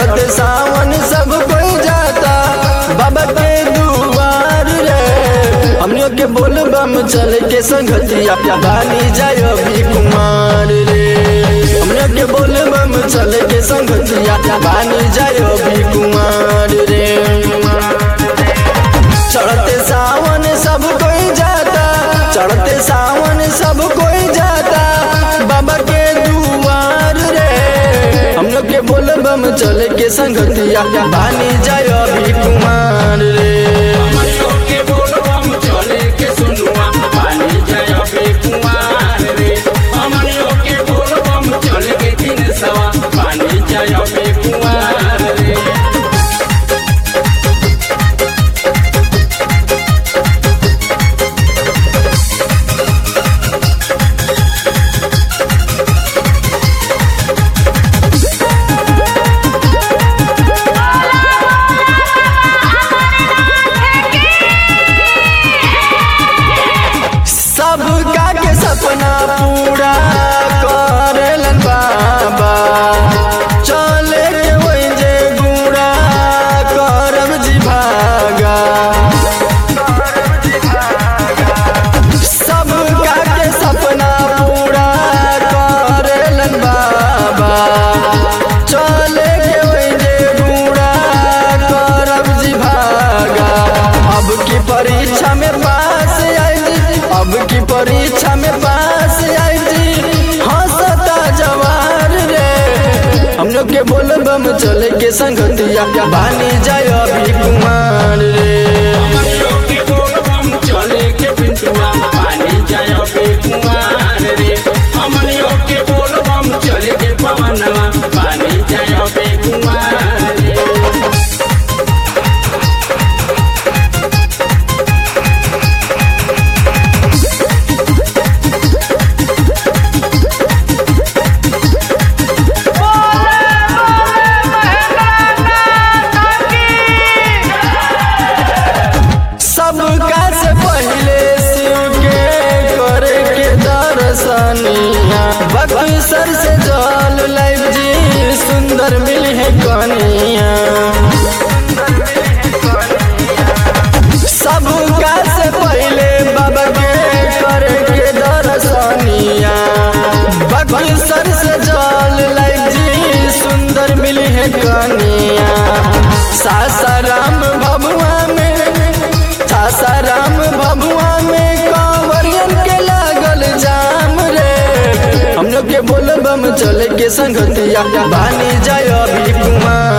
चढ़ते सावन सब कोई जाता बाबा के दुआर रे हमने के बोल बम चल के संगतिया बानी जाय अभी कुमार रे हमने के बोल बम चल के संगतिया बानी जाय अभी कुमार रे चढ़ते सावन सब कोई जाता चढ़ते सावन सब कोई जाता बाबा के दुआर रे हम लोग के बोल बम चल के संगतिया बानी जाय अभी कुमार रे हमनियों के बोलबम चले के सुनुआ पानी जय अबे कुमार रे हमनियों के बोलबम चले के दिन सवा पानी जय अबे कुमार रे सब का के सपना पूरा करेलन बाबा चले के वही जे गुड़ा करब जी भागा सब का के सपना पूरा करेलन बाबा चले के वही जे गुड़ा करब जी भागा अब की परीक्षा में पास आई अब की परीक्षा में पास आई हंसता जवार रे हम लोग के बोल बम चले के संगतिया बानी जाय अभी कुमार रे हमनियों के बोलबम चले के पिंटुआ पानी जय अबे कुमार रे हमनियों के बोलबम चले के पवनवा पानी जय अबे कुमार रे सबका से पहले शिव के करे के दर्शनिया बक्सर से जल लाइव जी सुंदर मिल है कनिया सबका से पहले बाबा के करे के दर्शनिया बक्सर से जल लाइव जी सुंदर मिल है कनिया सासाराम भभुआ में सासाराम भभुआ में कांवरियन के लागल जाम रे हम लोग के बोल बम चले के संगतिया बानी जाय अभी कुमार